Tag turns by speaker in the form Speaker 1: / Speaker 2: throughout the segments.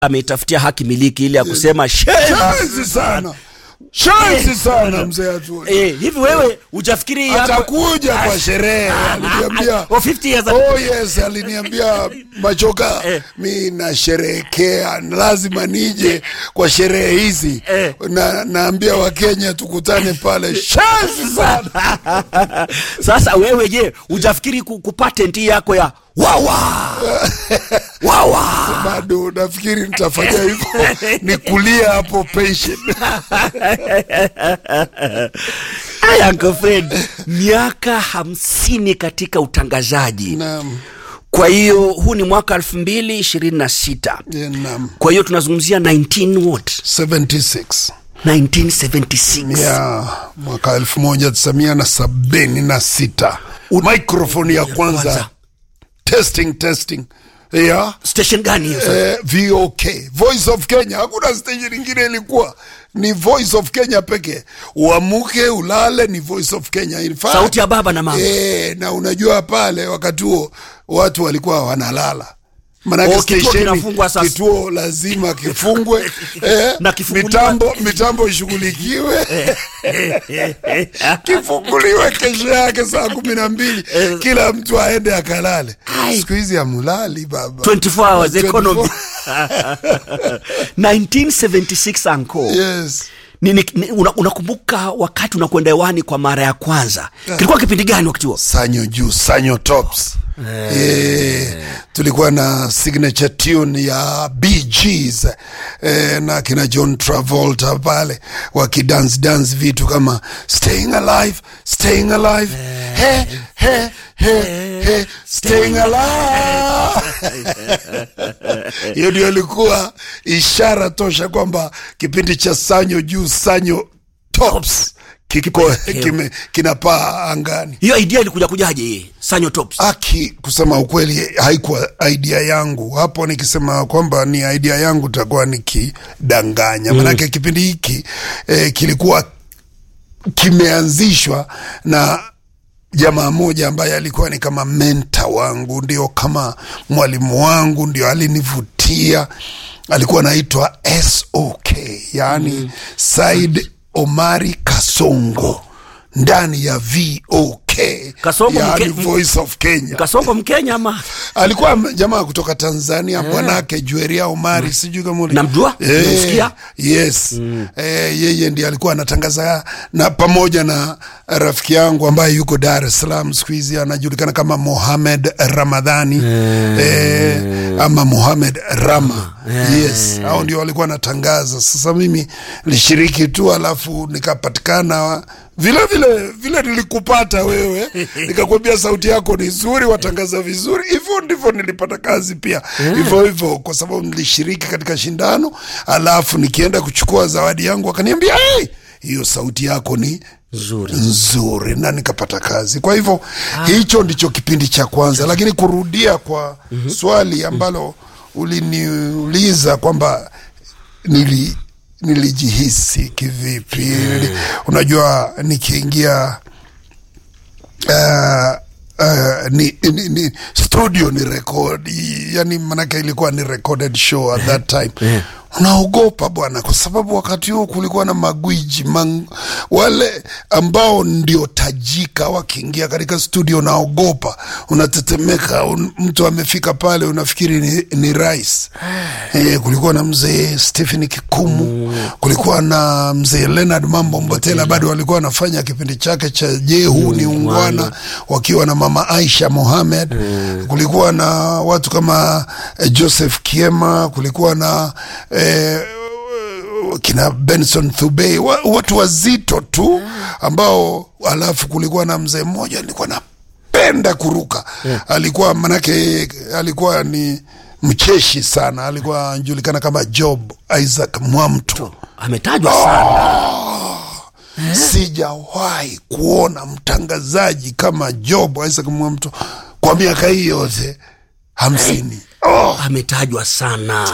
Speaker 1: ameitafutia haki miliki ile ya kusema shame.
Speaker 2: Shanzi sana shanzi sana mzee Atwoli.
Speaker 1: Eh, hivi wewe ujafikiri hapo-
Speaker 2: atakuja kwa sherehe aliniambia
Speaker 1: Oh, 50 years ago.
Speaker 2: oh yes aliniambia machoka
Speaker 1: Eh.
Speaker 2: mi nasherehekea lazima nije kwa sherehe hizi
Speaker 1: Eh.
Speaker 2: na naambia wakenya tukutane pale shanzi sana
Speaker 1: sasa wewe je ujafikiri ku- kupatent hii yako ya wawa wawa
Speaker 2: bado nafikiri nitafanya hivyo ni kulia hapo pension
Speaker 1: Aya, Uncle Fred miaka hamsini katika utangazaji
Speaker 2: naam
Speaker 1: kwa hiyo huu ni mwaka elfu mbili ishirini na sita
Speaker 2: yeah, naam
Speaker 1: kwa hiyo tunazungumzia 19 what
Speaker 2: 76
Speaker 1: 1976
Speaker 2: ya mwaka elfu moja tisamia na sabini na sita microphone ya kwanza
Speaker 1: kwanza.
Speaker 2: testing testing ya
Speaker 1: station gani hiyo sasa?
Speaker 2: eh, vok voice of kenya hakuna station ingine ilikuwa ni voice of kenya pekee uamuke ulale ni voice of kenya In fact,
Speaker 1: sauti ya baba na mama
Speaker 2: eh, na unajua pale wakati huo watu walikuwa wanalala manake
Speaker 1: Oh, kituo
Speaker 2: stesheni-
Speaker 1: kinafungwa sasa.
Speaker 2: kituo lazima kifungwe eh,
Speaker 1: Na kifunguliwa-
Speaker 2: mitambo mitambo ishughulikiwe kifunguliwe kesho yake saa kumi na mbili kila mtu aende akalale
Speaker 1: Ai.
Speaker 2: siku hizi amulali baba
Speaker 1: 24 hours
Speaker 2: 24
Speaker 1: economy 1976 anko
Speaker 2: yes
Speaker 1: ni, ni, ni, una- unakumbuka wakati unakwenda hewani kwa mara ya kwanza kilikuwa kipindi gani wakati huo
Speaker 2: sanyo juu sanyo tops Eh, tulikuwa na signature tune ya bgs eh, na kina john travolta pale wakidance dance vitu kama staying alive staying alive he, he, he, he, staying alive hiyo ndio ilikuwa ishara tosha kwamba kipindi cha sanyo juu sanyo tops kiko kime, kinapaa angani
Speaker 1: hiyo idea ilikuja kujaje hii sanyo tops
Speaker 2: aki kusema ukweli haikuwa idea yangu hapo nikisema kwamba ni idea yangu takuwa nikidanganya manake kipindi hiki eh, kilikuwa kimeanzishwa na jamaa moja ambaye alikuwa ni kama menta wangu ndio kama mwalimu wangu ndio alinivutia alikuwa anaitwa sok yaani mm. said omari kasongo ndani ya vok
Speaker 1: Kasongo
Speaker 2: yaani
Speaker 1: mke-
Speaker 2: voice of kenya
Speaker 1: kasongo mkenya ama
Speaker 2: alikuwa m- jamaa kutoka tanzania bwanake jueria omari sijui kama uli-
Speaker 1: Namjua?
Speaker 2: Eh,
Speaker 1: Nimemsikia?
Speaker 2: yes eh, yeye ndiye alikuwa anatangaza na pamoja na rafiki yangu ambaye yuko dar es salaam siku hizi anajulikana kama mohamed ramadhani eh, ama mohamed rama yes au ndio walikuwa anatangaza sasa mimi nilishiriki tu alafu nikapatikana vile vile vile nilikupata wewe nikakwambia sauti yako ni nzuri watangaza vizuri hivyo ndivyo nilipata kazi pia hivyo hivyo kwa sababu nilishiriki katika shindano alafu nikienda kuchukua zawadi yangu wakaniambia hey, hiyo sauti yako ni
Speaker 1: nzuri
Speaker 2: nzuri na nikapata kazi kwa hivyo hicho ndicho kipindi cha kwanza lakini kurudia kwa swali ambalo uliniuliza kwamba nili nilijihisi kivipi Nili, unajua nikiingia uh, Uh, ni, ni, ni studio ni record yani manake ilikuwa ni recorded show at that time
Speaker 1: Yeah.
Speaker 2: unaogopa bwana kwa sababu wakati huo kulikuwa na magwiji mang, wale ambao ndio tajika wakiingia katika studio unaogopa unatetemeka un, mtu amefika pale unafikiri ni, ni rais eh, kulikuwa na mzee stephen kikumu kulikuwa na mzee leonard mambo mbotela bado walikuwa wanafanya kipindi chake cha je huu ni ungwana wakiwa na mama aisha mohamed kulikuwa na watu kama eh, joseph kiema kulikuwa na eh, kina benson thubei wa, watu wazito tu ambao alafu kulikuwa na mzee mmoja alikuwa napenda kuruka alikuwa manake alikuwa ni mcheshi sana alikuwa anajulikana kama job isaac mwamtu
Speaker 1: ametajwa sana
Speaker 2: sijawahi kuona mtangazaji kama job isaac mwamtu kwa miaka hii yote hamsini oh.
Speaker 1: ametajwa sana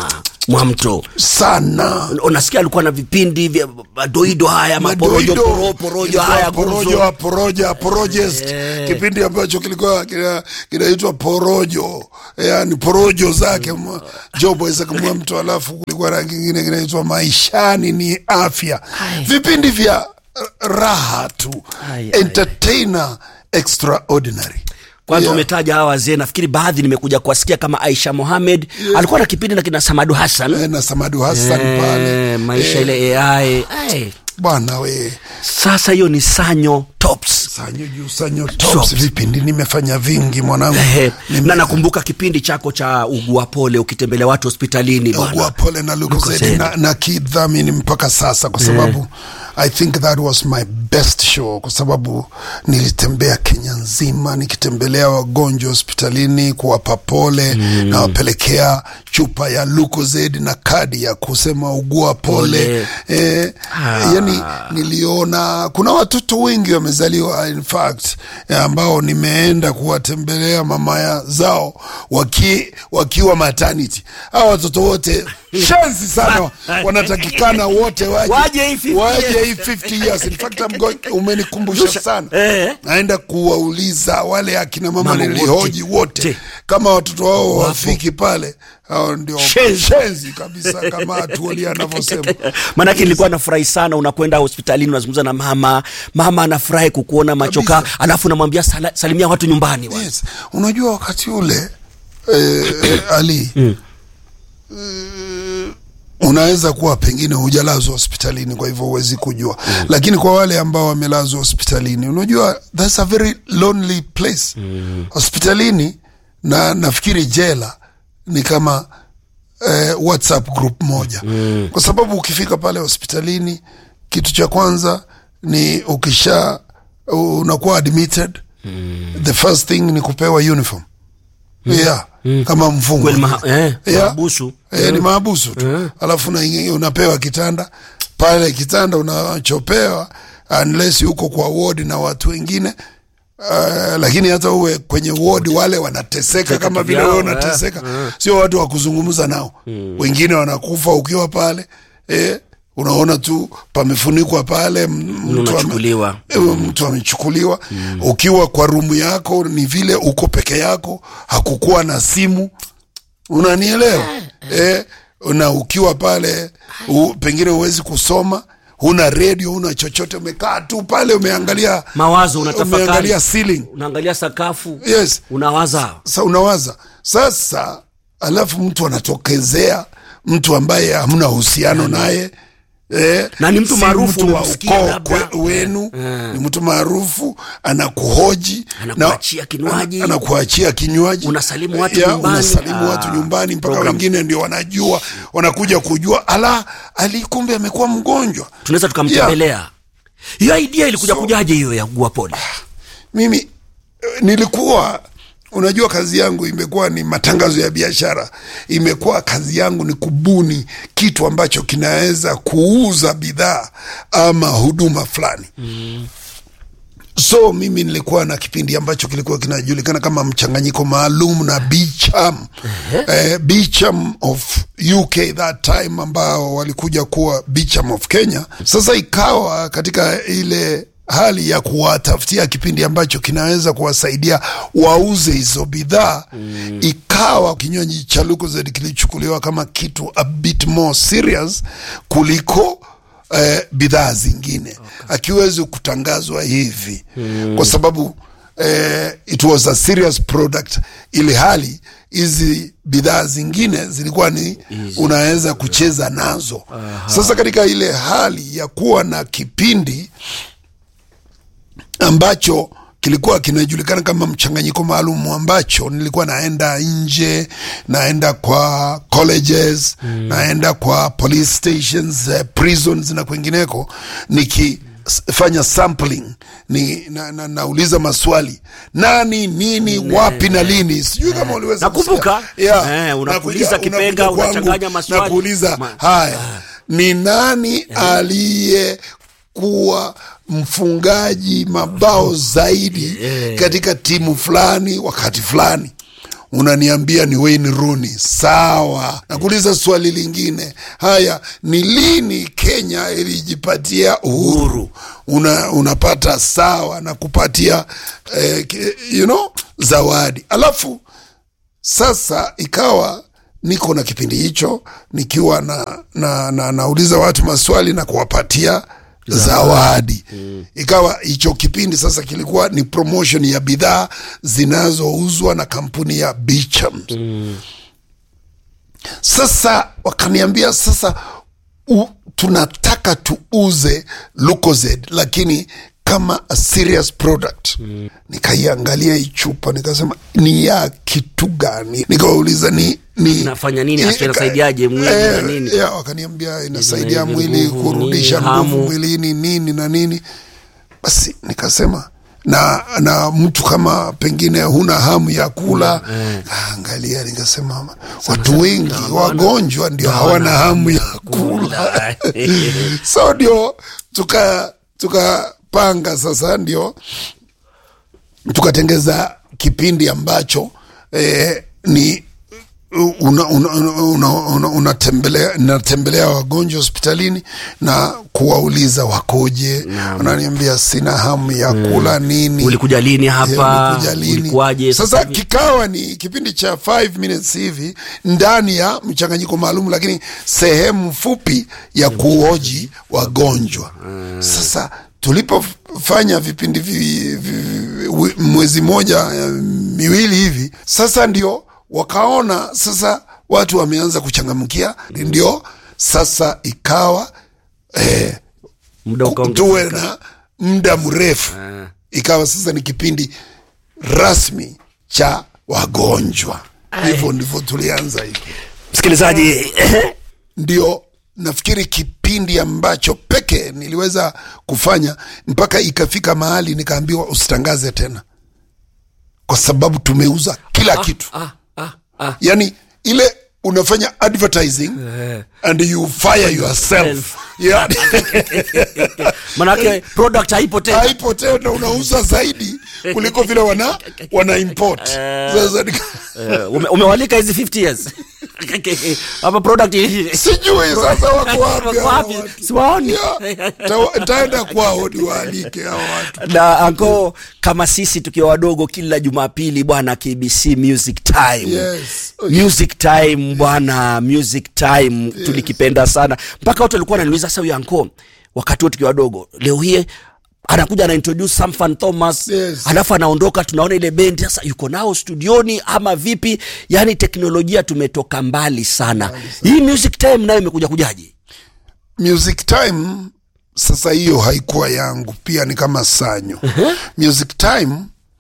Speaker 1: mwamto
Speaker 2: sana
Speaker 1: unasikia alikuwa na vipindi vya madoido haya maporojo
Speaker 2: Madoido,
Speaker 1: poro- porojo
Speaker 2: ilikuwa
Speaker 1: haya
Speaker 2: porojo
Speaker 1: gumzo
Speaker 2: poroja porojest kipindi ambacho kilikuwa kina- kinaitwa porojo yani porojo zake mwa- jobo isakamua mtu alafu kulikuwa na kingine kinaitwa maishani ni afya vipindi vya uh, raha tu
Speaker 1: Ai, ai,
Speaker 2: entertainer extraordinary
Speaker 1: kwanza
Speaker 2: Yeah.
Speaker 1: umetaja hawa wazee nafikiri baadhi nimekuja kuwasikia kama aisha mohamed alikuwa na kipindi na kina samadu hassan
Speaker 2: Eh, na samadu hassan
Speaker 1: Eh,
Speaker 2: pale
Speaker 1: maisha
Speaker 2: Eh,
Speaker 1: ile ai ai.
Speaker 2: bwana we
Speaker 1: sasa hiyo ni sanyo tops
Speaker 2: sanyo juu sanyo
Speaker 1: Tops.
Speaker 2: tops vipindi nimefanya vingi mwanangu
Speaker 1: Ehe,
Speaker 2: Nime-
Speaker 1: na nakumbuka kipindi chako cha ugua pole ukitembelea watu hospitalini
Speaker 2: ugua
Speaker 1: bwana
Speaker 2: pole na
Speaker 1: Lucozade.
Speaker 2: lukozedi na, na kidhamini mpaka sasa kwa sababu i think that was my best show kwa sababu nilitembea kenya nzima nikitembelea wagonjwa hospitalini kuwapa pole mm. nawapelekea chupa ya lukozedi na kadi ya kusema ugua pole,
Speaker 1: Pole.
Speaker 2: Eh,
Speaker 1: Ah.
Speaker 2: yani niliona kuna watoto wengi wamezaliwa in fact eh, ambao nimeenda kuwatembelea mama ya zao waki, wakiwa maternity hao watoto wote shansi sana wanatakikana wote waje
Speaker 1: Waje hii 50
Speaker 2: waje
Speaker 1: years.
Speaker 2: hii 50 years in fact I'm going, umenikumbusha sana
Speaker 1: Eh.
Speaker 2: naenda kuwauliza wale akina mama
Speaker 1: Mama
Speaker 2: nilihoji
Speaker 1: wote.
Speaker 2: wote
Speaker 1: Te.
Speaker 2: kama watoto wao wafiki pale hao ndio
Speaker 1: Shenzi.
Speaker 2: shenzi kabisa kama atuoli anavyosema
Speaker 1: maanake nilikuwa nafurahi sana unakwenda hospitalini unazungumza na mama mama anafurahi kukuona machoka alafu unamwambia sala, salimia watu nyumbani bwana.
Speaker 2: yes. unajua wakati ule eh, eh, ali mm. unaweza kuwa pengine hujalazwa hospitalini kwa hivyo huwezi kujua mm. lakini kwa wale ambao wamelazwa hospitalini unajua that's a very lonely place mm. hospitalini na nafikiri jela ni kama eh, whatsapp group moja mm. kwa sababu ukifika pale hospitalini kitu cha kwanza ni ukisha unakuwa admitted mm. the first thing ni kupewa uniform mm. yeah mm. kama mfungo
Speaker 1: Kweli maha- eh,
Speaker 2: Yeah.
Speaker 1: mahabusu.
Speaker 2: eh, ni maabusu tu alafu na, unapewa kitanda pale kitanda unachopewa unless uko kwa ward na watu wengine Uh, lakini hata uwe kwenye ward wale wanateseka kama vile
Speaker 1: vyao,
Speaker 2: wewe
Speaker 1: eh.
Speaker 2: unateseka sio watu wa kuzungumza nao wengine wanakufa ukiwa pale eh, unaona tu pamefunikwa pale m- mtu ame-
Speaker 1: Unachukuliwa.
Speaker 2: eh, mtu amechukuliwa ukiwa kwa rumu yako ni vile uko peke yako hakukuwa na simu unanielewa eh, na ukiwa pale u, pengine huwezi kusoma huna redio huna chochote umekaa tu pale umeangalia
Speaker 1: mawazo unatafakari
Speaker 2: umeangalia ceiling
Speaker 1: unaangalia sakafu
Speaker 2: yes
Speaker 1: unawaza
Speaker 2: sa unawaza sasa alafu mtu anatokezea mtu ambaye hamna uhusiano naye Eh,
Speaker 1: Na ni mtu
Speaker 2: si
Speaker 1: maarufu
Speaker 2: mtu wa
Speaker 1: umemsikia
Speaker 2: ukoo
Speaker 1: labda.
Speaker 2: kwe- wenu ni mtu maarufu anakuhoji
Speaker 1: Anakuachia kinywaji.
Speaker 2: ana- anakuachia kinywaji
Speaker 1: Unasalimu watu
Speaker 2: Ya,
Speaker 1: nyumbani.
Speaker 2: unasalimu
Speaker 1: Ah,
Speaker 2: watu nyumbani mpaka
Speaker 1: program.
Speaker 2: wengine ndio wanajua wanakuja kujua ala ali kumbe amekuwa mgonjwa
Speaker 1: tunaweza tukamtembelea hiyo idea ilikuja
Speaker 2: So-
Speaker 1: kujaje hiyo ya ugua pole
Speaker 2: mimi eh, nilikuwa unajua kazi yangu imekuwa ni matangazo ya biashara imekuwa kazi yangu ni kubuni kitu ambacho kinaweza kuuza bidhaa ama huduma fulani mm. so mimi nilikuwa na kipindi ambacho kilikuwa kinajulikana kama mchanganyiko maalum na Beecham eh, Beecham of UK that time ambao walikuja kuwa Beecham of Kenya. Sasa ikawa katika ile hali ya kuwatafutia kipindi ambacho kinaweza kuwasaidia wauze hizo bidhaa mm. ikawa kinywaji cha Lucozade kilichukuliwa kama kitu a bit more serious kuliko eh, bidhaa zingine okay. akiwezi kutangazwa hivi mm. kwa sababu eh, it was a serious product ili hali hizi bidhaa zingine zilikuwa ni unaweza kucheza nazo Aha. sasa katika ile hali ya kuwa na kipindi ambacho kilikuwa kinajulikana kama mchanganyiko maalum ambacho nilikuwa naenda nje naenda kwa colleges mm. naenda kwa police stations uh, prisons na kwengineko nikifanya sampling ni na, na, nauliza maswali nani nini wapi na lini sijui kama uliweza
Speaker 1: Nakumbuka.
Speaker 2: kusikia. Yeah.
Speaker 1: Eh, unapuliza
Speaker 2: Unakuja-
Speaker 1: kipenga,
Speaker 2: unakuja kwangu
Speaker 1: unachanganya maswali.
Speaker 2: na kuuliza
Speaker 1: Ma-
Speaker 2: haya ni nani aliye kuwa mfungaji mabao zaidi katika timu fulani wakati fulani unaniambia ni Wayne Rooney. Sawa, nakuuliza swali lingine. Haya, ni lini Kenya ilijipatia uhuru? Una, unapata sawa na kupatia eh, ki- you know, zawadi alafu sasa ikawa niko na kipindi hicho nikiwa na, na, na nauliza watu maswali na kuwapatia zawadi mm. ikawa hicho kipindi sasa kilikuwa ni promotion ya bidhaa zinazouzwa na kampuni ya Beecham mm. sasa wakaniambia sasa u, tunataka tuuze Lucozade lakini kama a serious product mm. nikaiangalia hii chupa nikasema ni ya kitu gani nikawauliza ni ni
Speaker 1: Inafanya nini? Hasa inasaidiaje mwili na nini?
Speaker 2: ya, wakaniambia inasaidia
Speaker 1: hivi
Speaker 2: mwili
Speaker 1: nguvu,
Speaker 2: kurudisha
Speaker 1: nini,
Speaker 2: nguvu
Speaker 1: hamu.
Speaker 2: mwilini nini na nini basi nikasema na na mtu kama pengine huna hamu ya kula angalia nikasema watu wengi wagonjwa ndio hawana hamu ya kula so ndio tuka tukapanga sasa ndio tukatengeza kipindi ambacho eh, ni unatembelea una, una, una, unatembelea natembelea wagonjwa hospitalini na kuwauliza wakoje wananiambia sina hamu ya kula nini
Speaker 1: ulikuja lini
Speaker 2: Yeah,
Speaker 1: hapa
Speaker 2: ulikuja lini?
Speaker 1: ulikuwaje
Speaker 2: sasa kikawa ni kipindi cha 5 minutes hivi ndani ya mchanganyiko maalum lakini sehemu fupi ya kuoji wagonjwa sasa tulipofanya vipindi vi, vi, vi, mwezi moja eh, miwili hivi sasa ndio wakaona sasa watu wameanza kuchangamkia ndio sasa ikawa eh,
Speaker 1: muda
Speaker 2: ku-
Speaker 1: ukaongezeka.
Speaker 2: tuwe na muda mrefu ikawa sasa ni kipindi rasmi cha wagonjwa hivyo ndivyo tulianza hivi
Speaker 1: msikilizaji
Speaker 2: ndio nafikiri kipindi ambacho peke niliweza kufanya mpaka ikafika mahali nikaambiwa usitangaze tena kwa sababu tumeuza kila kitu
Speaker 1: ah, ah, ah.
Speaker 2: yani ile unafanya advertising and you fire yourself yeah.
Speaker 1: manake product haipo tena
Speaker 2: haipo tena unauza zaidi kuliko vile wana wana import sasa nika-
Speaker 1: Eh, ume, umewalika hizi 50 years hapa product
Speaker 2: sijui sasa wako wapi
Speaker 1: Wako
Speaker 2: hawa
Speaker 1: wapi?
Speaker 2: watu.
Speaker 1: Siwaoni.
Speaker 2: Yeah. Ta- taenda kwao niwaalike hao watu
Speaker 1: na anko kama sisi tukiwa wadogo kila jumapili bwana kbc music time
Speaker 2: Yes.
Speaker 1: music time bwana music time tulikipenda sana mpaka watu walikuwa wananiuliza sasa huyu anko wakati huo tukiwa wadogo leo hii anakuja ana introduce Samfan Thomas
Speaker 2: Yes.
Speaker 1: alafu anaondoka tunaona ile bendi sasa yuko nao studioni ama vipi yani teknolojia tumetoka mbali sana hii music time nayo imekuja kujaje
Speaker 2: music time sasa hiyo haikuwa yangu pia ni kama sanyo music time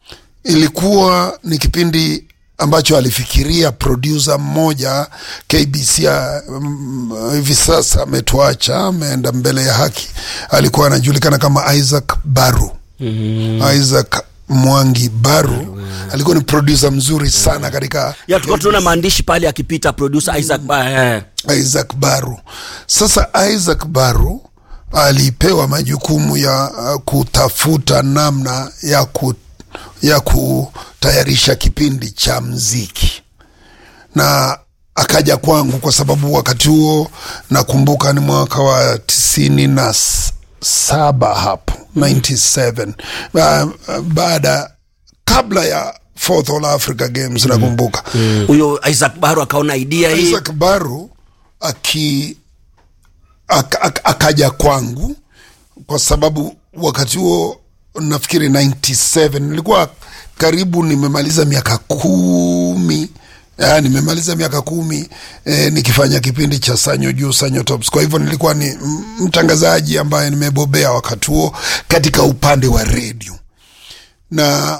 Speaker 2: ilikuwa ni kipindi ambacho alifikiria producer mmoja kbc ya, mm, hivi sasa ametuacha ameenda mbele ya haki alikuwa anajulikana kama isaac baru mm-hmm. isaac mwangi baru alikuwa ni producer mzuri sana katika
Speaker 1: ya tulikuwa tunaona maandishi pale akipita producer Isaac eh.
Speaker 2: Isaac Baru. Sasa Isaac Baru alipewa majukumu ya uh, kutafuta namna ya, ku, ya kutayarisha kipindi cha mziki na akaja kwangu kwa sababu wakati huo nakumbuka ni mwaka wa tisini na s- saba hapo 97 Ba- baada kabla ya fourth all africa games nakumbuka
Speaker 1: huyo Isaac Baro akaona idea hii
Speaker 2: Isaac Baru aki ak, ak, akaja kwangu kwa sababu wakati huo nafikiri 97 nilikuwa karibu nimemaliza miaka kumi Ya, nimemaliza miaka kumi eh, nikifanya kipindi cha sanyo juu sanyo tops kwa hivyo nilikuwa ni m- mtangazaji ambaye nimebobea wakati huo katika upande wa redio na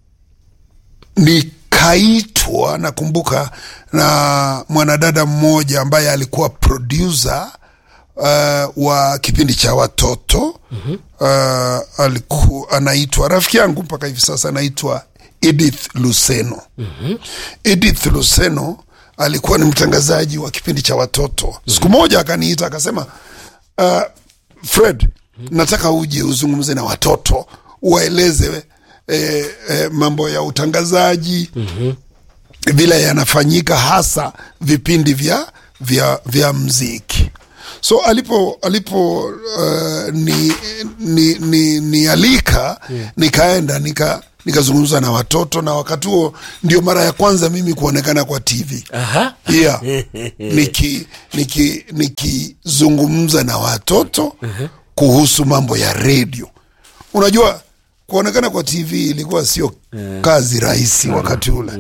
Speaker 2: nikaitwa nakumbuka na mwanadada mmoja ambaye alikuwa producer uh, wa kipindi cha watoto mm-hmm. uh, alikuwa anaitwa rafiki yangu mpaka hivi sasa anaitwa edith luceno mm-hmm. edith luceno alikuwa ni mtangazaji wa kipindi cha watoto mm-hmm. siku moja akaniita akasema uh, fred mm-hmm. nataka uje uzungumze na watoto uwaeleze eh, eh, mambo ya utangazaji mm-hmm vile yanafanyika hasa vipindi vya vya vya mziki so alipo alipo uh, ni, ni, ni, ni alika yeah. nikaenda nika nikazungumza na watoto na wakati huo ndio mara ya kwanza mimi kuonekana kwa tv
Speaker 1: Aha.
Speaker 2: yeah. niki niki nikizungumza na watoto kuhusu mambo ya redio unajua kuonekana kwa tv ilikuwa sio kazi rahisi wakati ule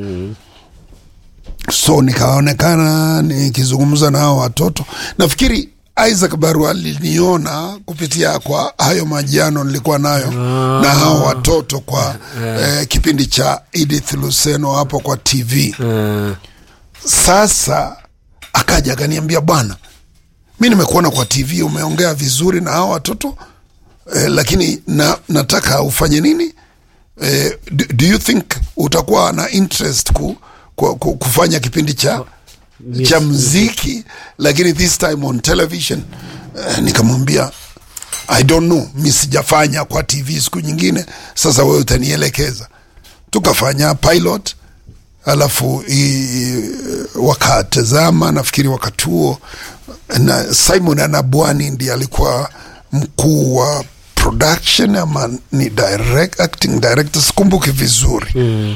Speaker 2: so nikaonekana nikizungumza na hao watoto nafikiri isaac baru aliniona kupitia kwa hayo majiano nilikuwa nayo na hao watoto kwa eh, kipindi cha edith luceno hapo kwa tv
Speaker 1: Uh,
Speaker 2: sasa akaja akaniambia bwana mi nimekuona kwa tv umeongea vizuri na hao watoto eh, lakini na, nataka ufanye nini eh, do, do you think utakuwa na interest ku, ku, ku, kufanya kipindi cha
Speaker 1: Yes.
Speaker 2: cha mziki lakini this time on television eh, nikamwambia i don't know mi sijafanya kwa tv siku nyingine sasa wewe utanielekeza tukafanya pilot alafu i- wakatazama nafikiri wakati huo na simon anabwani ndi alikuwa mkuu wa production ama ni direct, acting director sikumbuki vizuri mm.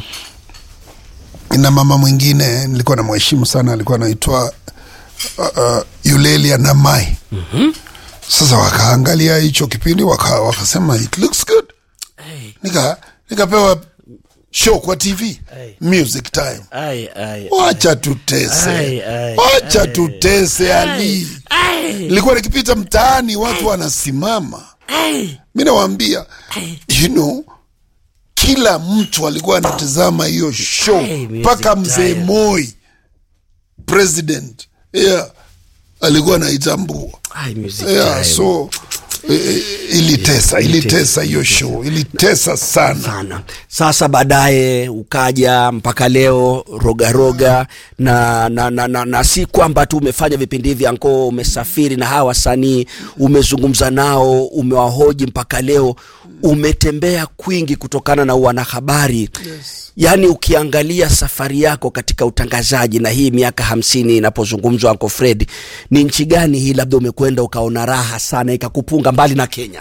Speaker 2: na mama mwingine nilikuwa na mheshimu sana alikuwa anaitwa uh, uh, yulelia namai mm-hmm. sasa wakaangalia hicho kipindi waka, wakasema it looks good
Speaker 1: hey,
Speaker 2: nika nikapewa show kwa tv
Speaker 1: Hey.
Speaker 2: music time
Speaker 1: ai, ai,
Speaker 2: wacha tutese
Speaker 1: Ai, ai,
Speaker 2: wacha
Speaker 1: ai.
Speaker 2: tutese ali
Speaker 1: ai,
Speaker 2: nilikuwa nikipita mtaani watu wanasimama
Speaker 1: ai,
Speaker 2: mi nawaambia you know kila mtu alikuwa anatazama hiyo show
Speaker 1: Hey, music
Speaker 2: mpaka mzee
Speaker 1: time.
Speaker 2: moi president yeah alikuwa naitambua
Speaker 1: ai, music
Speaker 2: yeah,
Speaker 1: time.
Speaker 2: so eh, eh, ilitesa ilitesa hiyo show ilitesa sana
Speaker 1: sana sasa baadaye ukaja mpaka leo rogaroga roga, na, na, na, na, na si kwamba tu umefanya vipindi hivi anko umesafiri na hawa wasanii umezungumza nao umewahoji mpaka leo umetembea kwingi kutokana na wanahabari yes. yaani ukiangalia safari yako katika utangazaji na hii miaka hamsini inapozungumzwa anko fred ni nchi gani hii labda umekwenda ukaona raha sana ikakupunga mbali na kenya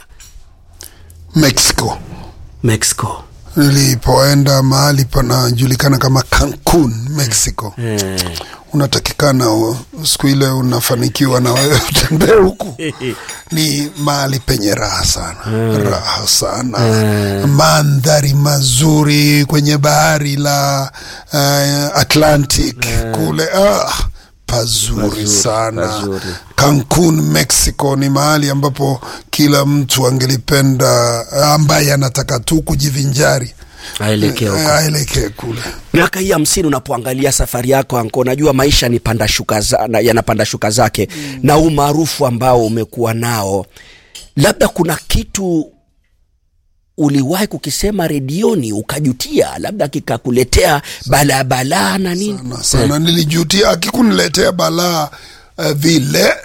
Speaker 2: mexico
Speaker 1: mexico
Speaker 2: nilipoenda mahali panajulikana kama cancun mexico
Speaker 1: eh.
Speaker 2: unatakikana u- siku ile unafanikiwa na wewe utembee huku ni mahali penye raha sana raha sana mandhari mazuri kwenye bahari la uh, atlantic kule ah, pazuri,
Speaker 1: Pazuri,
Speaker 2: sana
Speaker 1: pazuri.
Speaker 2: cancun mexico ni mahali ambapo kila mtu angelipenda ambaye anataka tu kujivinjari
Speaker 1: aelekea huko
Speaker 2: aelekee kule
Speaker 1: miaka hii hamsini unapoangalia safari yako anko najua maisha ni panda shuka za, na- yanapanda shuka zake mm. na umaarufu ambao umekuwa nao labda kuna kitu uliwahi kukisema redioni ukajutia labda kikakuletea balaa balaa na nini
Speaker 2: sana sana nilijutia akikuniletea balaa uh, vile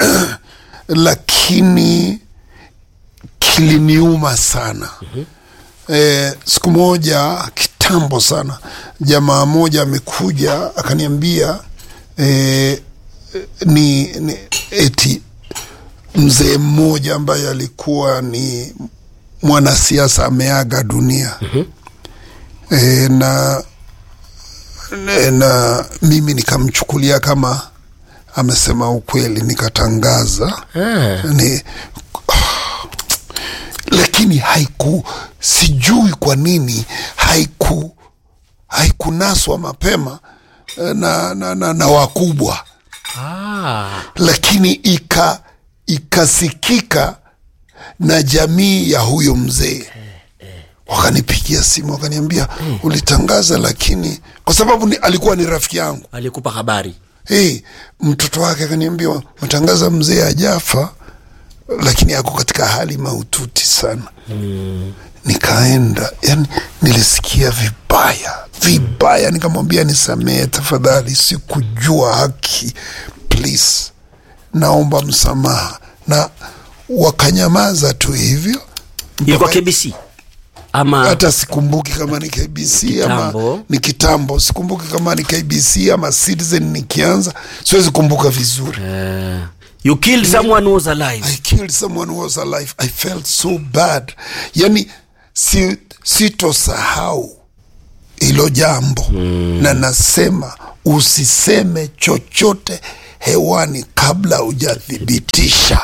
Speaker 2: lakini kiliniuma sana mm-hmm. eh, siku moja kitambo sana jamaa moja amekuja akaniambia eh, ni, ni eti mzee mmoja ambaye alikuwa ni mwanasiasa ameaga dunia mm-hmm. e, na na- na mimi nikamchukulia kama amesema ukweli nikatangaza
Speaker 1: Ah.
Speaker 2: ni lakini haiku sijui kwa nini haiku haikunaswa mapema eh, na, na, na, na wakubwa
Speaker 1: ah.
Speaker 2: lakini ika ikasikika na jamii ya huyo mzee wakanipigia simu wakaniambia ulitangaza lakini kwa sababu ni, alikuwa ni rafiki yangu
Speaker 1: alikupa habari
Speaker 2: hey, mtoto wake akaniambia matangaza mzee ajafa lakini ako katika hali mahututi sana mm. nikaenda yani nilisikia vibaya vibaya nikamwambia nisamehe tafadhali sikujua haki please naomba msamaha na wakanyamaza tu hivyo
Speaker 1: ilikuwa kbc ama
Speaker 2: hata sikumbuki kama ni KBC ama
Speaker 1: Kitambo.
Speaker 2: ni kitambo, sikumbuki kama ni KBC ama Citizen. Nikianza siwezi kumbuka vizuri.
Speaker 1: eh, you killed someone who was alive
Speaker 2: I killed someone who was alive. I felt so bad. Yani si, sitosahau hilo jambo mm. na nasema usiseme chochote hewani kabla hujathibitisha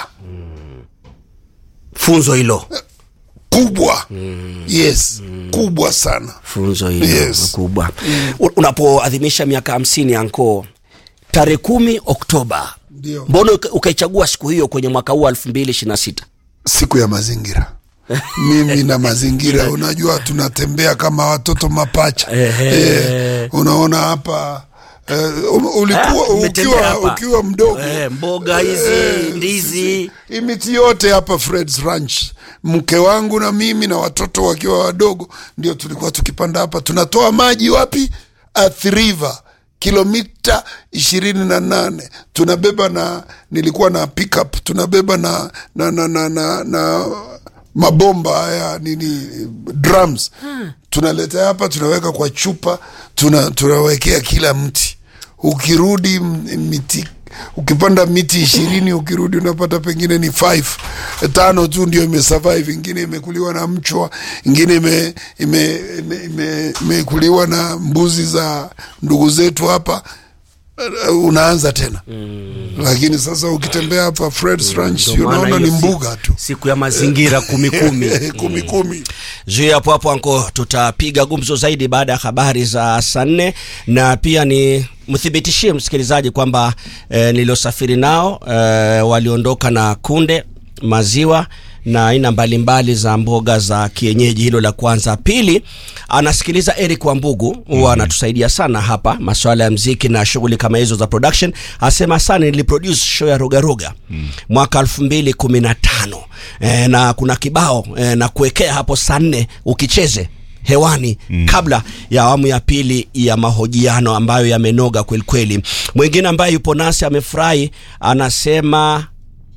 Speaker 1: funzo hilo
Speaker 2: kubwa mm. yes mm. kubwa sana
Speaker 1: funzo hilo
Speaker 2: Yes.
Speaker 1: kubwa U- unapoadhimisha miaka hamsini anko tarehe kumi oktoba
Speaker 2: Ndio.
Speaker 1: mbona uka- ukaichagua siku hiyo kwenye mwaka huu elfu mbili ishiri na sita
Speaker 2: siku ya mazingira mimi na mazingira unajua tunatembea kama watoto mapacha eh, unaona hapa eh, um- ulikuwa
Speaker 1: Ah, umetembea
Speaker 2: ukiwa,
Speaker 1: hapa.
Speaker 2: ukiwa mdogo
Speaker 1: Eh, mboga hizi,
Speaker 2: Eh,
Speaker 1: ndizi.
Speaker 2: hii miti yote hapa Fred's Ranch mke wangu na mimi na watoto wakiwa wadogo ndio tulikuwa tukipanda hapa tunatoa maji wapi Athi River kilomita ishirini na nane tunabeba na nilikuwa na pickup tunabeba na na na na, na, na mabomba haya nini drums tunaleta hapa tunaweka kwa chupa tuna, tunawekea kila mti ukirudi m- miti ukipanda miti ishirini ukirudi unapata pengine ni five tano tu ndio imesurvive ingine imekuliwa na mchwa ingine ime, ime, ime, ime, imekuliwa na mbuzi za ndugu zetu hapa Uh, unaanza tena mm. lakini sasa ukitembea hapa Fred's Ranch
Speaker 1: Ndio maana
Speaker 2: unaona ni
Speaker 1: hiyo siku-
Speaker 2: mbuga tu
Speaker 1: siku ya mazingira kumi kumi
Speaker 2: kumi kumi
Speaker 1: zuia hapo hapo anko tutapiga gumzo zaidi baada ya habari za saa nne na pia ni mthibitishie msikilizaji kwamba eh, niliosafiri nao eh, waliondoka na kunde maziwa na aina mbalimbali za mboga za kienyeji hilo la kwanza pili anasikiliza eric wambugu huwa anatusaidia sana hapa masuala ya mziki na shughuli kama hizo za production asema sana niliproduce show ya rogaroga mwaka elfu mbili kumi na tano e, na kuna kibao e, na kuwekea hapo saa nne ukicheze hewani mm. kabla ya awamu ya pili ya mahojiano ambayo yamenoga kwelikweli mwingine ambaye yupo nasi amefurahi anasema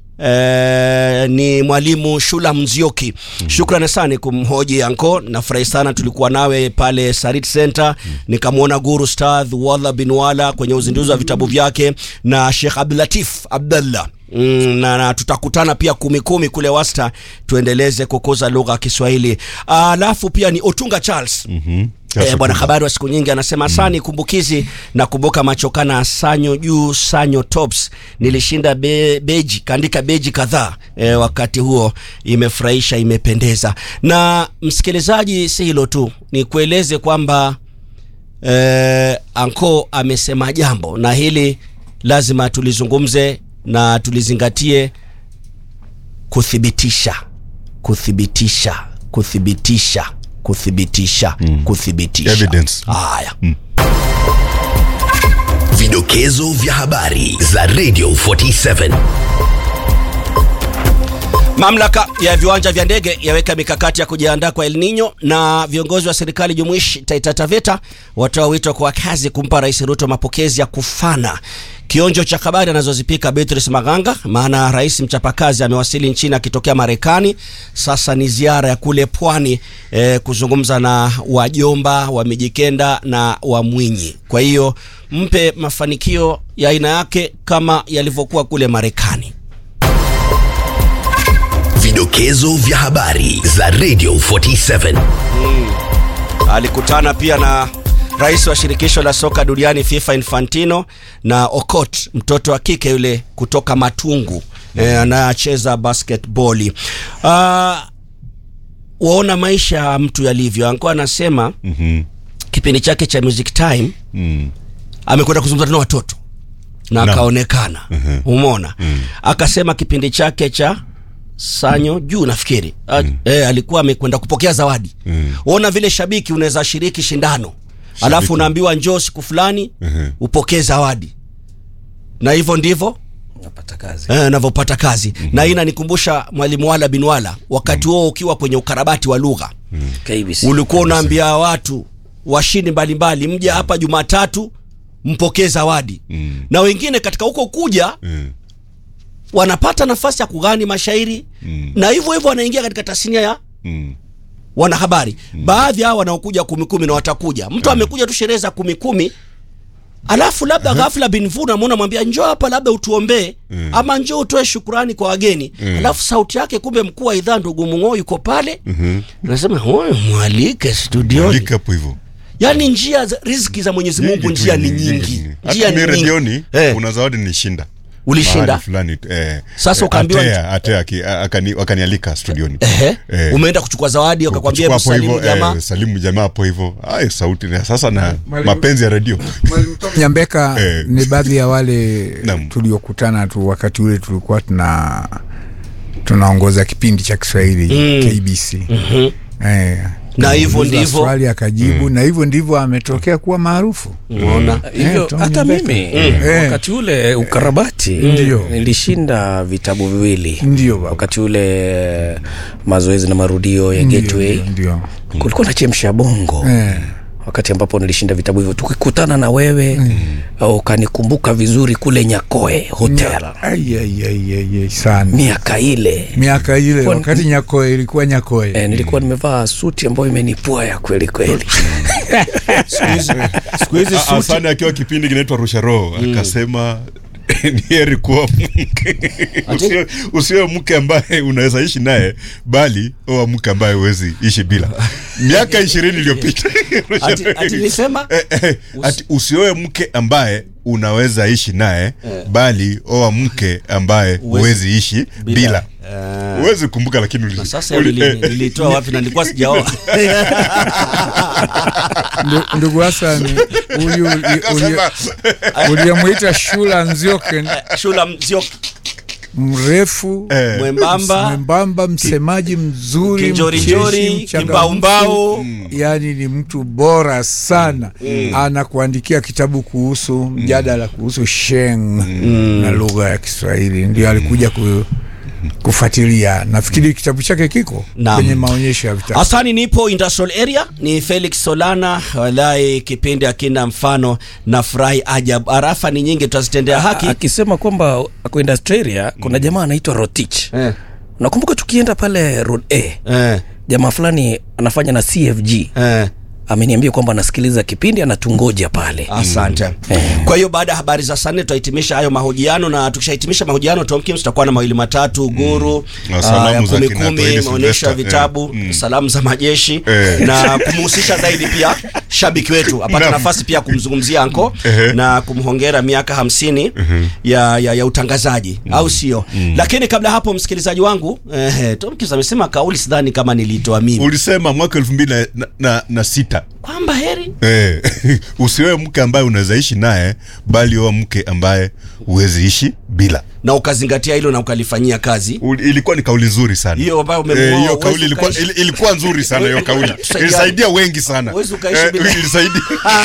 Speaker 1: Eh, ni mwalimu Shula Mzioki. mm Shukrani sana kumhoji anko, nafurahi sana tulikuwa nawe pale Sarit Center nikamwona Guru Stadh Wadha bin Wala kwenye uzinduzi wa vitabu vyake na Sheikh Abdulatif Abdallah Mm, na, na tutakutana pia kumi kumi kule Wasta tuendeleze kukuza lugha ya Kiswahili. Alafu pia ni Otunga Charles
Speaker 3: Mhm.
Speaker 1: Eh, bwana habari wa siku nyingi anasema sani kumbukizi na kumbuka machokana sanyo juu sanyo tops nilishinda be, beji kaandika beji kadhaa eh, wakati huo imefurahisha imependeza na msikilizaji si hilo tu ni kueleze kwamba eh, anko amesema jambo na hili lazima tulizungumze na tulizingatie kuthibitisha kuthibitisha kuthibitisha kuthibitisha mm. kuthibitisha
Speaker 3: Evidence.
Speaker 1: haya
Speaker 4: Vidokezo vya habari za Radio 47.
Speaker 1: Mamlaka ya viwanja vya ndege yaweka mikakati ya kujiandaa kwa El Nino na viongozi wa serikali jumuishi Taita Taveta watoa wito kwa wakazi kumpa Rais Ruto mapokezi ya kufana. Kionjo cha habari anazozipika Beatrice Maganga, maana rais mchapakazi amewasili nchini akitokea Marekani. Sasa ni ziara ya kule pwani eh, kuzungumza na wajomba wa Mijikenda na wa Mwinyi. Kwa hiyo mpe mafanikio ya aina yake kama yalivyokuwa kule Marekani.
Speaker 4: Vidokezo vya habari za Radio 47.
Speaker 1: alikutana pia na rais wa shirikisho la soka duniani FIFA Infantino na Okot, mtoto wa kike yule kutoka Matungu eh, anayecheza basketball. Uh, waona maisha ya mtu yalivyo. Anko anasema
Speaker 3: Mhm.
Speaker 1: kipindi chake cha Music Time
Speaker 3: Mm.
Speaker 1: amekwenda kuzungumza na watoto na
Speaker 3: Naam.
Speaker 1: akaonekana
Speaker 3: Mhm.
Speaker 1: umeona akasema kipindi chake cha sanyo juu nafikiri mm. eh, alikuwa amekwenda kupokea zawadi
Speaker 3: Mm.
Speaker 1: uona vile shabiki unaweza shiriki shindano alafu unaambiwa njoo siku fulani
Speaker 3: Mhm.
Speaker 1: upokee zawadi na hivyo ndivyo
Speaker 5: napata kazi
Speaker 1: eh, navyopata kazi na hii inanikumbusha mwalimu wala bin wala wakati huo ukiwa kwenye ukarabati wa lugha
Speaker 5: KBC
Speaker 1: ulikuwa unaambia watu washindi mbalimbali mje hapa Jumatatu mpokee zawadi
Speaker 3: Mm.
Speaker 1: na wengine katika huko kuja
Speaker 3: Mm.
Speaker 1: wanapata nafasi ya kughani mashairi
Speaker 3: Mm.
Speaker 1: na hivyo hivyo wanaingia katika tasnia ya
Speaker 3: Mm.
Speaker 1: wanahabari baadhi hao wanaokuja kumi kumi na watakuja mtu amekuja tu sherehe za kumi kumi alafu labda ghafla binvu namwona mwambia njoo hapa labda utuombee ama njoo utoe shukurani kwa wageni alafu sauti yake kumbe mkuu wa idhaa ndugu mung'oo yuko pale nasema "Huyu mwalike studioni
Speaker 3: Andika hapo hivyo
Speaker 1: yaani njia za riziki za mwenyezi mungu
Speaker 3: Nyingi tu,
Speaker 1: njia ni
Speaker 3: nyingi,
Speaker 1: nyingi
Speaker 3: nyingi.
Speaker 1: njia
Speaker 3: hata mi
Speaker 1: ni nyingi
Speaker 3: redioni
Speaker 1: Eh.
Speaker 3: kuna zawadi nilishinda
Speaker 1: Ulishinda?
Speaker 3: Mahali fulani eh,
Speaker 1: Sasa
Speaker 3: eh,
Speaker 1: ukaambiwa-
Speaker 3: Atea, Atea aki- akani- wakanialika studioni
Speaker 1: Ehe.
Speaker 3: Eh.
Speaker 1: umeenda kuchukua zawadi wakakwambia
Speaker 3: Kuchukua hapo
Speaker 1: msalimu
Speaker 3: hivyo,
Speaker 1: jamaa
Speaker 3: eh, salimu jamaa hapo hivyo Ai, sauti na sasa na mapenzi ya redio
Speaker 5: Nyambeka
Speaker 3: Eh.
Speaker 5: ni baadhi ya wale
Speaker 3: Naam.
Speaker 5: tuliokutana tu wakati ule tulikuwa tuna tunaongoza kipindi cha Kiswahili KBC eh,
Speaker 1: Na hivyo
Speaker 5: Kauliza
Speaker 1: ndivyo-
Speaker 5: swali akajibu na hivyo ndivyo ametokea kuwa maarufu
Speaker 1: unaona
Speaker 6: hivyo
Speaker 5: Tom
Speaker 6: hata
Speaker 5: Nyambeka.
Speaker 6: mimi
Speaker 5: Eh.
Speaker 6: wakati ule ukarabati
Speaker 5: Ndio.
Speaker 6: nilishinda vitabu viwili
Speaker 5: Ndio baba.
Speaker 6: wakati ule mazoezi na marudio ya
Speaker 5: Ndio,
Speaker 6: gateway
Speaker 5: ndio, ndio.
Speaker 6: kulikuwa na chemsha bongo
Speaker 5: Eh,
Speaker 6: wakati ambapo nilishinda vitabu hivyo tukikutana na wewe au ukanikumbuka vizuri kule nyakoe hotel
Speaker 5: ai, ai, ai, ai, ai, sana
Speaker 6: miaka ile
Speaker 5: miaka ile
Speaker 6: Kwa-
Speaker 5: wakati Nyakoe ilikuwa Nyakoe
Speaker 6: e, nilikuwa nimevaa suti ambayo imenipua ya kweli kweli
Speaker 1: siku hizi
Speaker 3: A-
Speaker 1: suti
Speaker 3: Asani akiwa kipindi kinaitwa rusha roho akasema ni heri kuwa mke usiwe, usiwe mke ambaye unaweza ishi naye bali oa mke ambaye huwezi ishi bila miaka ishirini iliyopita
Speaker 1: ati, ati nisema
Speaker 3: Eh, eh, ati usioe mke ambaye unaweza ishi naye bali oa mke ambaye huwezi ishi bila huwezi kumbuka lakini uli-
Speaker 1: sasa
Speaker 3: uli-
Speaker 1: nili-
Speaker 3: eh,
Speaker 1: nilitoa wapi na nilikuwa sijaoa
Speaker 5: Ndu- ndugu Hassan huyu uli- uli-
Speaker 3: akasema,
Speaker 5: uliyemwita Shula Nzioke
Speaker 1: shula mzio
Speaker 5: mrefu
Speaker 3: eh,
Speaker 1: mwembamba
Speaker 5: mwembamba msemaji mzuri
Speaker 1: Kinjorinjori,
Speaker 5: mcheshi, mchangamfu.
Speaker 1: kimbaumbao.
Speaker 5: yaani ni mtu bora sana anakuandikia kitabu kuhusu mjadala kuhusu sheng na lugha ya kiswahili ndio alikuja ku, kufuatilia nafikiri kitabu chake kiko
Speaker 1: Naam.
Speaker 5: kwenye maonyesho ya vitabu
Speaker 1: Hasani, nipo industrial area, ni Felix Solana. Walai, kipindi akina mfano na furahi ajabu. Arafa ni nyingi, tutazitendea haki.
Speaker 6: akisema kwamba ako Australia kuna jamaa anaitwa Rotich
Speaker 1: Eh,
Speaker 6: nakumbuka tukienda pale road a
Speaker 1: eh,
Speaker 6: jamaa fulani anafanya na cfg
Speaker 1: eh.
Speaker 6: ameniambia kwamba anasikiliza kipindi anatungoja pale
Speaker 1: Asante. Kwa hiyo baada ya habari za saa nne tutahitimisha hayo mahojiano, na tukishahitimisha mahojiano Tomkins tutakuwa na mawili matatu guru
Speaker 3: Na
Speaker 1: ah,
Speaker 3: salamu
Speaker 1: ya
Speaker 3: za
Speaker 1: kumi
Speaker 3: kina
Speaker 1: kumi,
Speaker 3: Toili
Speaker 1: maonyesho ya
Speaker 3: Sylvester,
Speaker 1: vitabu,
Speaker 3: eh, mm.
Speaker 1: salamu za majeshi
Speaker 3: Eh.
Speaker 1: na kumhusisha zaidi pia shabiki wetu apate
Speaker 3: Naam.
Speaker 1: nafasi pia kumzungumzia anko
Speaker 3: Ehe.
Speaker 1: na kumhongera miaka hamsini ya, ya, ya utangazaji au sio? Lakini kabla hapo, msikilizaji wangu eh, Tomkins amesema kauli, sidhani kama nilitoa mimi
Speaker 3: ulisema mwaka elfu mbili na, na, na, na sita
Speaker 1: kwamba heri
Speaker 3: Eh, usiwe mke ambaye unaweza ishi naye bali oa mke ambaye huwezi ishi bila
Speaker 1: na ukazingatia hilo na ukalifanyia kazi
Speaker 3: Uli- ilikuwa ni kauli nzuri sana
Speaker 1: Hiyo ambayo umemuoa,
Speaker 3: Eh, hiyo
Speaker 1: huwezi
Speaker 3: kauli ilikuwa,
Speaker 1: ukaishi.
Speaker 3: ili- ilikuwa nzuri sana hiyo kauli
Speaker 1: Tusaidiane.
Speaker 3: ilisaidia wengi sana
Speaker 1: Huwezi ukaishi
Speaker 3: Eh,
Speaker 1: bila-
Speaker 3: ilisaidia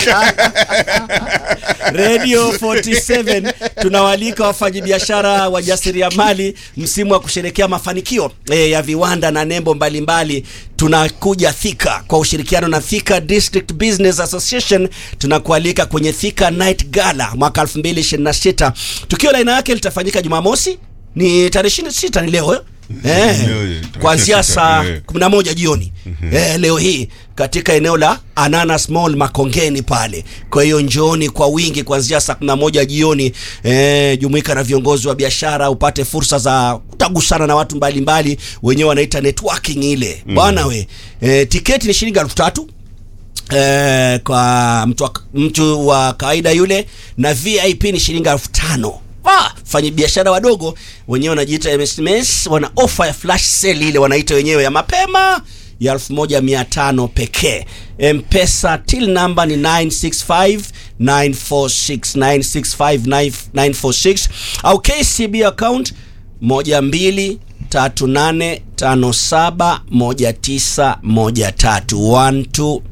Speaker 1: Radio 47 tunawaalika wafanyabiashara wajasiriamali msimu wa kusherekea mafanikio e, ya viwanda na nembo mbalimbali tunakuja Thika kwa ushirikiano na Thika District Business Association tunakualika kwenye Thika Night Gala mwaka 2026 tukio la aina yake litafanyika Jumamosi ni tarehe 26 ni leo eh? Eh,
Speaker 3: Leo, eh,
Speaker 1: kuanzia
Speaker 3: tarehe
Speaker 1: saa
Speaker 3: sita, eh.
Speaker 1: 11 jioni eh, leo hii katika eneo la Ananas Mall Makongeni pale. Kwa hiyo njooni kwa wingi kuanzia saa 11 jioni eh, jumuika na viongozi wa biashara upate fursa za kutagusana na watu mbalimbali, wenyewe wanaita networking ile bwana we. Eh, tiketi ni shilingi elfu tatu eh, kwa mtu wa, mtu wa kawaida yule na VIP ni shilingi elfu tano fanya biashara wadogo wenyewe wanajiita MSMS wana ofa ya flash sale ile wanaita wenyewe ya mapema ya 1500 pekee mpesa till number ni 965 946 965 946 au kcb account moja mbili tatu nane tano saba moja tisa moja tatu one two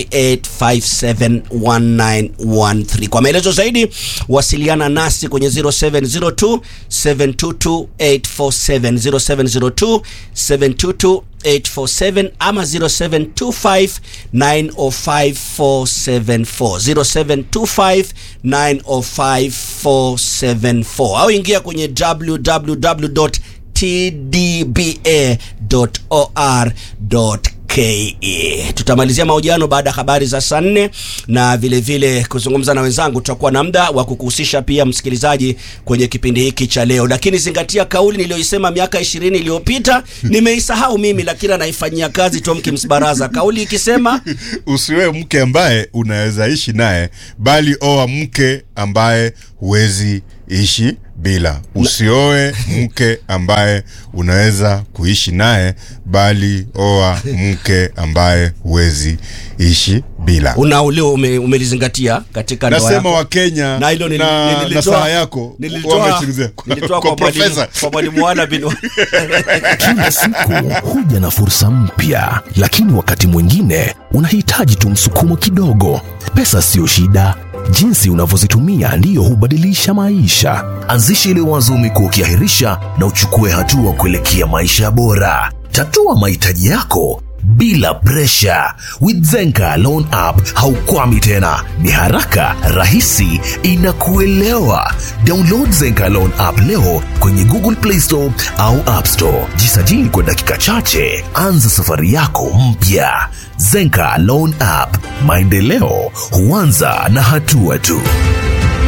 Speaker 1: 38571913 kwa maelezo zaidi wasiliana nasi kwenye 0702 722847 0702 722847 ama 0725 905474 0725 au ingia kwenye www tdba.or.ke ke tutamalizia mahojiano baada ya habari za saa nne na vile vile kuzungumza na wenzangu tutakuwa na muda wa kukuhusisha pia msikilizaji kwenye kipindi hiki cha leo lakini zingatia kauli niliyoisema miaka ishirini iliyopita nimeisahau mimi lakini anaifanyia kazi Tomkins Baraza kauli ikisema
Speaker 3: usiwe mke ambaye unaweza ishi naye bali oa mke ambaye huwezi ishi bila usioe mke ambaye unaweza kuishi naye bali oa mke ambaye huwezi ishi bila
Speaker 1: una ulio ume, umelizingatia katika ndoa
Speaker 3: nasema
Speaker 1: yako.
Speaker 3: wakenya
Speaker 1: na hilo nili-
Speaker 3: na, na
Speaker 1: nililitoa-
Speaker 3: saa yako
Speaker 1: nililitoa-
Speaker 3: wamesikiliza
Speaker 1: nilitoa
Speaker 3: kwa
Speaker 1: kwa mwalimu-
Speaker 3: profesa
Speaker 1: kwa mwalimu Wala bin
Speaker 4: Kila siku huja na fursa mpya, lakini wakati mwingine unahitaji tu msukumo kidogo. Pesa siyo shida, jinsi unavyozitumia ndiyo hubadilisha maisha. Anzisha ile wazo umekuwa ukiahirisha na uchukue hatua kuelekea maisha bora. Tatua mahitaji yako bila presha. With Zenka Loan App haukwami tena, ni haraka, rahisi, inakuelewa. Download Zenka Loan App leo kwenye Google Play Store au App Store. Jisajili kwa dakika chache, anza safari yako mpya. Zenka Loan App, maendeleo huanza na hatua tu.